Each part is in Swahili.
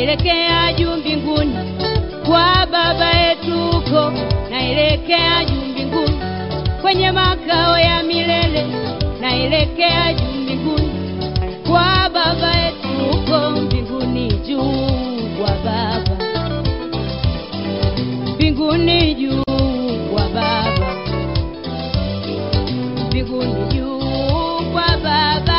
naelekea juu mbinguni kwa baba yetu huko, naelekea juu mbinguni kwenye makao ya milele, naelekea juu mbinguni kwa baba yetu huko mbinguni juu kwa baba mbinguni juu kwa baba mbinguni juu kwa baba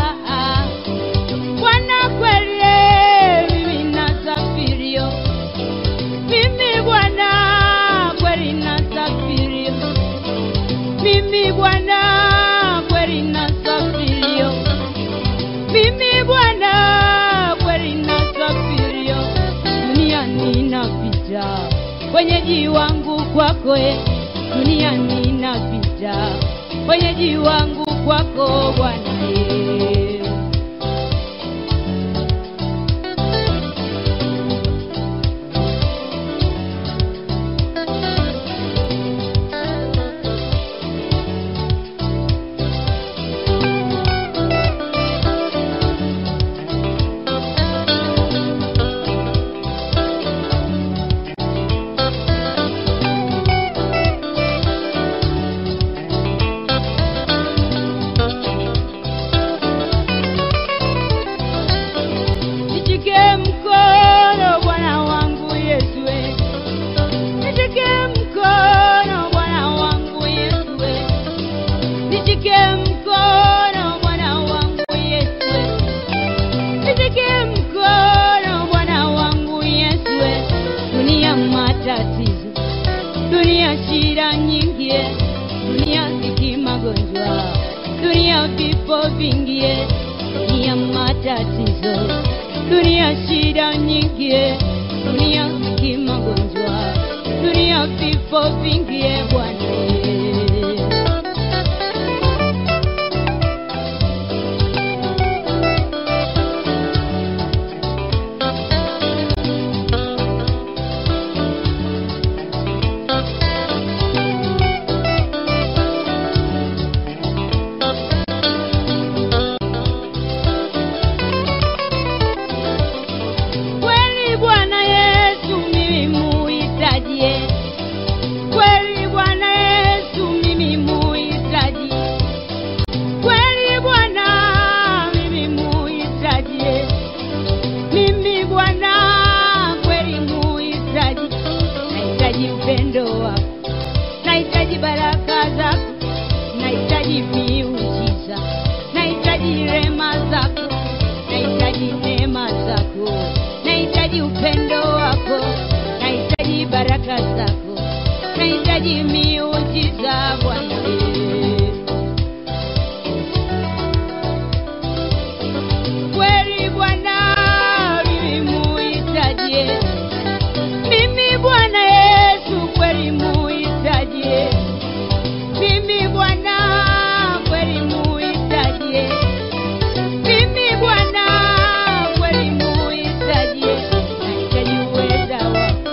Bwana kweli mimi nasafirio mimi Bwana kweli nasafirio mimi Bwana kweli nasafirio mimi Bwana kweli nasafirio duniani napita wenyeji wangu kwako e duniani napita wenyeji wangu kwako Bwana e Nishike mkono Bwana wangu Yesu, we. nishike mkono Bwana wangu Yesu, we. nishike mkono Bwana wangu Yesu, we. nishike mkono Bwana wangu Yesu, we. dunia matatizo, dunia shida nyingi, eh. dunia ziki magonjwa, dunia vifo vingi, eh. dunia matatizo, dunia shida nyingi, eh. dunia ziki magonjwa, dunia vifo vingi, eh, Bwana eh. Kweli Bwana Yesu mimi muhitajie, kweli Bwana Yesu mimi muhitaji, kweli Bwana mimi muhitajie, mimi Bwana kweli muhitaji, nahitaji upendo wako, nahitaji baraka zako, nahitaji miujiza, nahitaji rema zako, nahitaji neema zako, nahitaji upendo wako, nahitaji baraka zako, nahitaji miujiza Bwana. Kweli Bwana mimi muhitaji, mimi Bwana Yesu kweli muhitaji, mimi Bwana kweli muhitaji, mimi Bwana kweli muhitaji, nahitaji uweza wako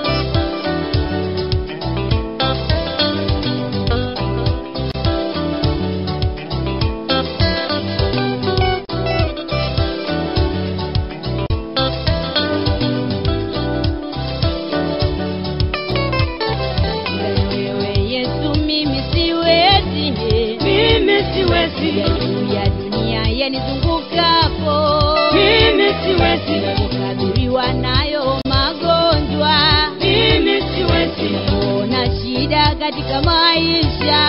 wewe Yesu, mimi siwezi, Mimi siwezi. ya juu ya dunia yanizungukapo, Mimi siwezi. kukabiliwa nayo magonjwa, Mimi siwezi. ona shida katika maisha,